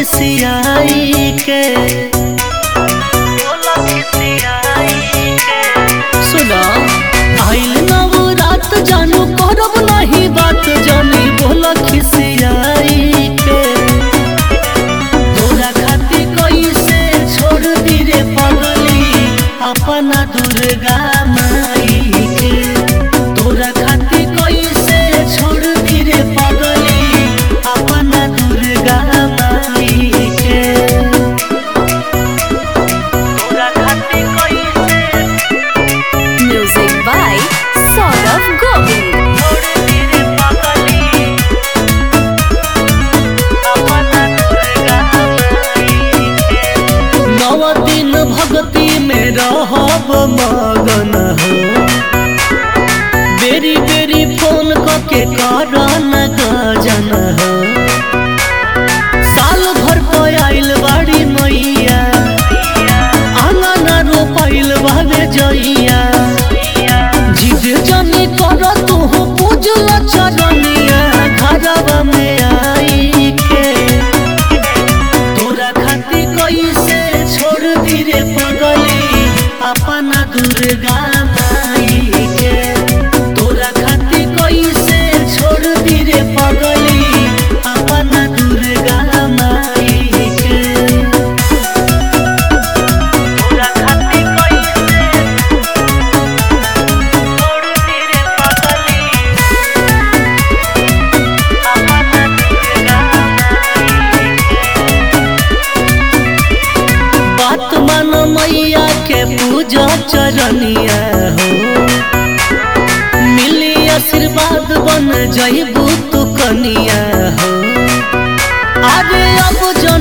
खिसियाई के सुना आइल नवरात जानू करब नहीं बात जानी बोला खिसियाई के तोरा खातिर कैसे छोड़ दी रे पगली अपना दुर्गा माई के तोरा खातिर कैसे छोड़ दी रे पगली अपना दुर्गा माई के तोरा खातिर कैसे Music by Saurav Govind. छोड़ दी रे पगली अपना दुर्गा माई के नव दिन भक्ति में रहब मगन हो बेरी बेरी फोन करके कर न गजन हो साल भर पर आइल बाड़ी मैया आंगन रोपाइल बाबे जइया जिद जनी कर तू पूजल चरनिया घरवा में आई के तोरा खातिर कैसे छोड़ दी रे पगली अपना दुर्गा माई के तोरा खातिर कैसे छोड़ दी रे पगली अपना दुर्गा माई के तोरा खातिर कैसे छोड़ दी रे पगली अपना दुर्गा माई के बात मान मैया के पूजा चरनिया हो मिली आशीर्वाद बन जइबू तू कनिया हो अरे अब जन